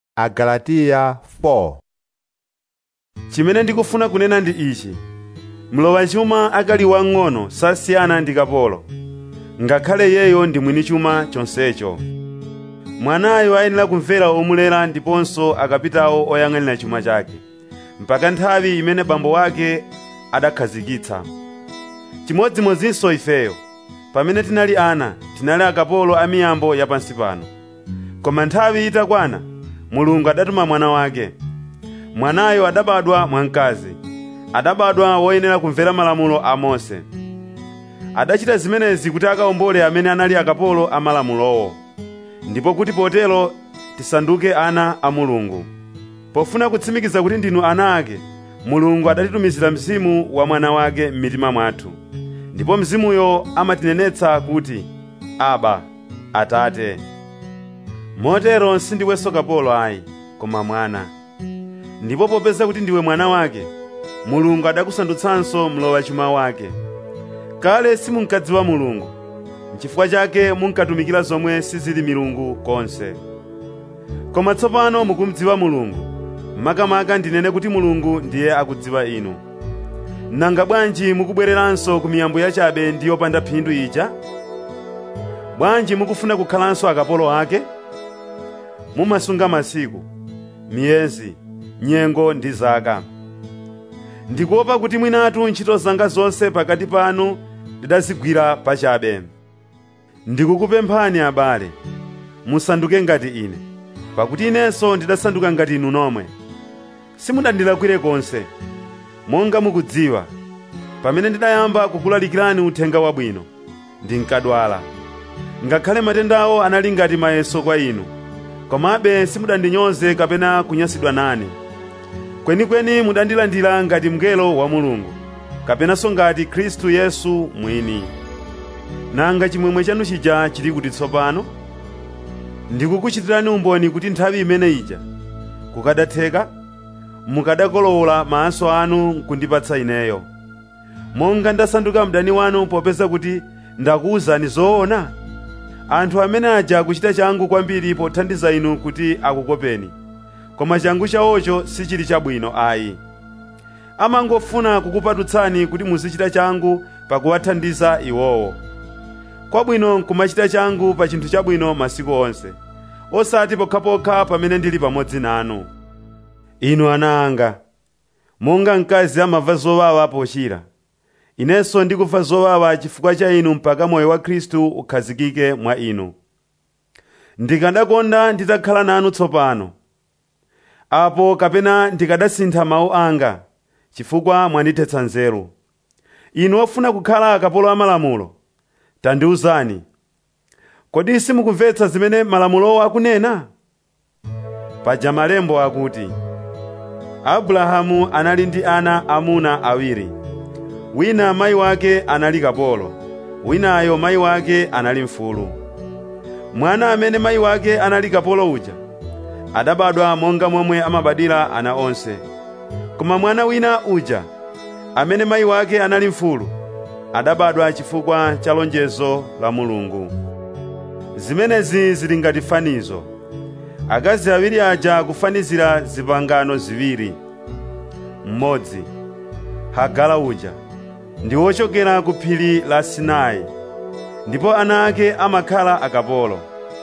Agalatiya 4 chimene ndikufuna kunena ndi ichi mlowa chuma akali wang'ono sasiyana ndi kapolo ngakhale yeyo ndi mwini chuma chonsecho mwanayo ayenera kumvera omulera ndiponso akapitawo oyang'anira chuma chake mpaka nthawi imene bambo wake adakhazikitsa chimodzimodzinso ifeyo pamene tinali ana tinali akapolo a miyambo yapansi pano koma nthawi itakwana mulungu adatuma mwana wake mwanayo adabadwa mwamkazi adabadwa woyenera kumvera malamulo a mose adachita zimenezi kuti akawombole amene anali akapolo a malamulowo ndipo kuti potero tisanduke ana a mulungu pofuna kutsimikiza kuti ndinu ana ake mulungu adatitumizira mzimu wa mwana wake m'mitima mwathu ndipo mzimuyo amatinenetsa kuti aba atate motero sindiwenso kapolo ayi koma mwana ndipo popeza kuti ndiwe mwana wake mulungu adakusandutsanso mlowa chuma wake kale simunkadziwa mulungu n'chifukwa chake munkatumikira zomwe sizili milungu konse koma tsopano mukumdziwa mulungu makamaka ndinene kuti mulungu ndiye akudziwa inu nanga bwanji mukubwereranso ku miyambo yachabe ndi yopanda phindu ija bwanji mukufuna kukhalanso akapolo ake mumasunga masiku miyezi nyengo ndi zaka ndikuopa kuti mwinatu ntchito zanga zonse pakati panu ndidazigwira pachabe ndikukupemphani abale musanduke ngati ine pakuti inenso ndidasanduka ngati inu nomwe simudandilakwire konse monga mukudziwa pamene ndidayamba kukulalikirani uthenga wabwino ndinkadwala ngakhale matendawo anali ngati mayeso kwa inu komabe simudandinyoze kapena kunyansidwa nane kwenikweni mudandilandira ngati mngelo wa mulungu kapenanso ngati khristu yesu mwini nanga chimwemwe chanu chija chili kuti tsopano ndikukuchitirani umboni kuti nthawi imene ija kukadatheka mukadakolowola maso anu nkundipatsa ineyo monga ndasanduka mdani wanu popeza kuti ndakuwuzani zoona anthu amene aja akuchita changu kwambiri pothandiza inu kuti akukopeni koma changu chawocho sichili chabwino ayi amangofuna kukupatutsani kuti muzichita changu pakuwathandiza iwowo kwabwino nkumachita changu pa chinthu chabwino masiku onse osati pokhapokha pamene ndili pamodzi nanu inu ana anga monga mkazi amava zowawa pochira inenso ndikumva zowawa chifukwa cha inu mpaka moyo wa khristu ukhazikike mwa inu ndikadakonda nditakhala nanu tsopano apo kapena ndikadasintha mawu anga chifukwa mwandithetsa nzeru inu ofuna kukhala akapolo amalamulo tandiwuzani kodi simukumvetsa zimene malamulowo akunena paja malembo akuti abrahamu anali ndi ana amuna awiri wina mayi wake anali kapolo winayo mayi wake anali mfulu mwana amene mayi wake anali kapolo uja adabadwa monga momwe amabadwira ana onse koma mwana wina uja amene mayi wake anali mfulu adabadwa chifukwa cha lonjezo la mulungu zimenezi zili ngati fanizo akazi awiri aja akufanizira zipangano ziwiri mmodzi hagala uja ndi wochokera ku phiri la sinai ndipo ana ake amakhala akapolo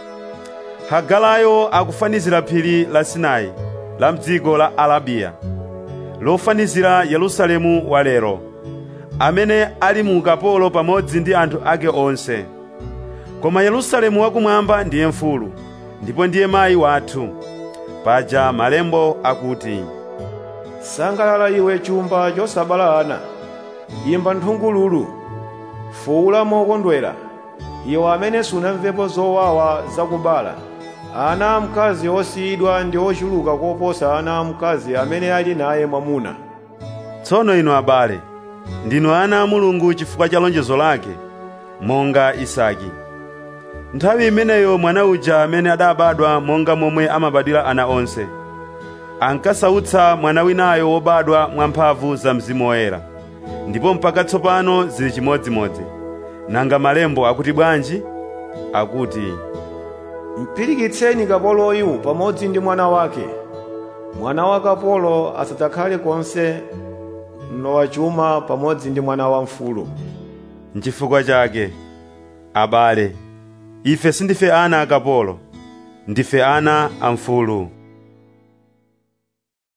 hagalayo akufanizira phiri la sinai la mdziko la arabiya lofanizira yerusalemu wa lero amene ali mu ukapolo pamodzi ndi anthu ake onse koma yerusalemu wakumwamba ndiye mfulu ndipo ndiye mayi wathu paja malembo akuti sangalala iwe chumba chosabala ana imba nthungululu fuula mokondwera iwe amene sunamvepo zowawa zakubala ana amkazi osiyidwa ndi ochuluka koposa ana amkazi amene ali naye mwamuna tsono inu abale ndinu ana a mulungu chifukwa cha lonjezo lake monga isaki nthawi imeneyo mwana uja amene adabadwa monga momwe amabadwira ana onse ankasautsa mwana winayo wobadwa mwamphamvu za mzimu woyera ndipo mpaka tsopano zili chimodzimodzi nanga malembo akuti bwanji akuti mpirikitseni kapoloyu pamodzi ndi mwana wake mwana wa kapolo asadzakhale konse mlowa chuma pamodzi ndi mwana wa mfulu Nchifukwa chake, abale, ife sindife ana akapolo, ndife ana a mfulu.